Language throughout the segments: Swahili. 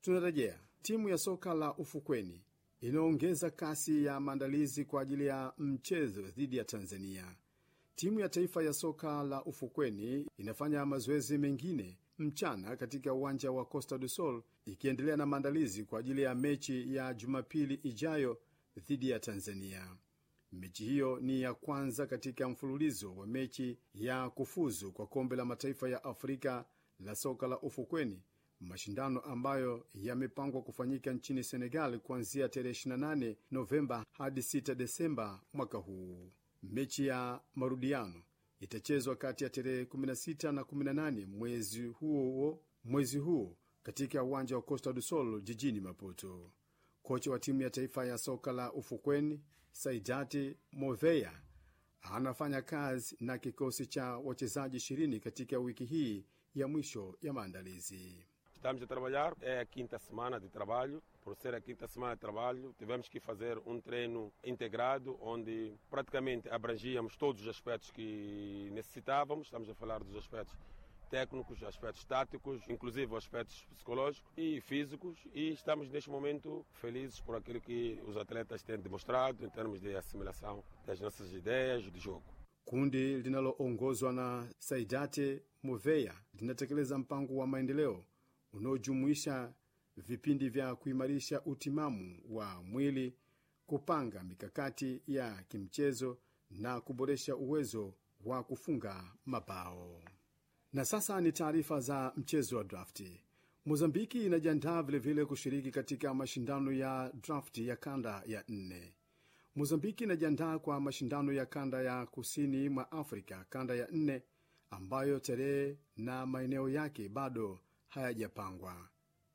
Tunarejea. Timu ya soka la ufukweni inaongeza kasi ya maandalizi kwa ajili ya mchezo dhidi ya Tanzania. Timu ya taifa ya soka la ufukweni inafanya mazoezi mengine mchana katika uwanja wa Costa do Sol ikiendelea na maandalizi kwa ajili ya mechi ya Jumapili ijayo dhidi ya Tanzania. Mechi hiyo ni ya kwanza katika mfululizo wa mechi ya kufuzu kwa kombe la mataifa ya Afrika la soka la ufukweni, mashindano ambayo yamepangwa kufanyika nchini Senegal kuanzia tarehe 28 Novemba hadi 6 Desemba mwaka huu. Mechi ya marudiano itachezwa kati ya tarehe 16 na 18 mwezi huo mwezi huo katika uwanja wa Costa do Sol jijini Maputo. Kocha wa timu ya taifa ya soka la ufukweni Saidati Moveya anafanya kazi na kikosi cha wachezaji ishirini katika wiki hii ya mwisho ya maandalizi. Estamos a trabalhar, é a quinta semana de trabalho. Por ser a quinta semana de trabalho, tivemos que fazer um treino integrado, onde praticamente abrangíamos todos os aspectos que necessitávamos. Estamos a falar dos aspectos técnicos, aspectos táticos, inclusive aspectos psicológicos e físicos. E estamos neste momento felizes por aquilo que os atletas têm demonstrado em termos de assimilação das nossas ideias de jogo. Kundi linaloongozwa na Saidate Moveya linatekeleza mpango wa maendeleo unaojumuisha vipindi vya kuimarisha utimamu wa mwili, kupanga mikakati ya kimchezo na kuboresha uwezo wa kufunga mabao. Na sasa ni taarifa za mchezo wa drafti. Mozambiki inajiandaa vilevile kushiriki katika mashindano ya drafti ya kanda ya nne. Mozambiki inajiandaa kwa mashindano ya kanda ya kusini mwa Afrika, kanda ya nne, ambayo tarehe na maeneo yake bado hayajapangwa.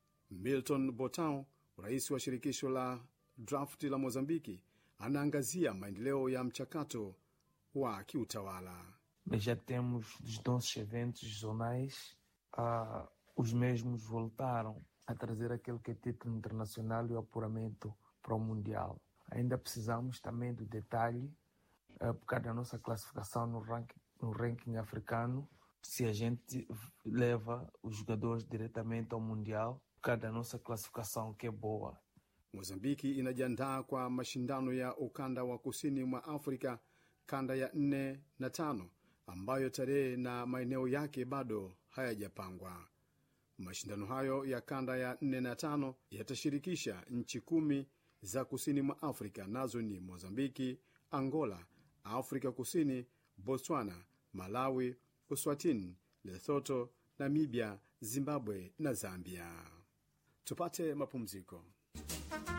Milton Botao, rais wa shirikisho la drafti la Mozambiki, anaangazia maendeleo ya mchakato wa kiutawala. Mas já temos dos nossos eventos zonais, ah, os mesmos voltaram a trazer aquele que é título internacional e o apuramento para o Mundial. Ainda precisamos também do detalhe, ah, por causa da nossa classificação no ranking, no ranking africano, se a gente leva os jogadores diretamente ao Mundial, por causa da nossa classificação que é boa. Mozambiki inajiandaa kwa mashindano ya ukanda wa kusini mwa Afrika, kanda ya nne na tano, ambayo tarehe na maeneo yake bado hayajapangwa. Mashindano hayo ya kanda ya nne na tano yatashirikisha nchi kumi za kusini mwa Afrika, nazo ni Mozambiki, Angola, Afrika Kusini, Botswana, Malawi, Uswatini, Lesotho, Namibia, Zimbabwe na Zambia. Tupate mapumziko.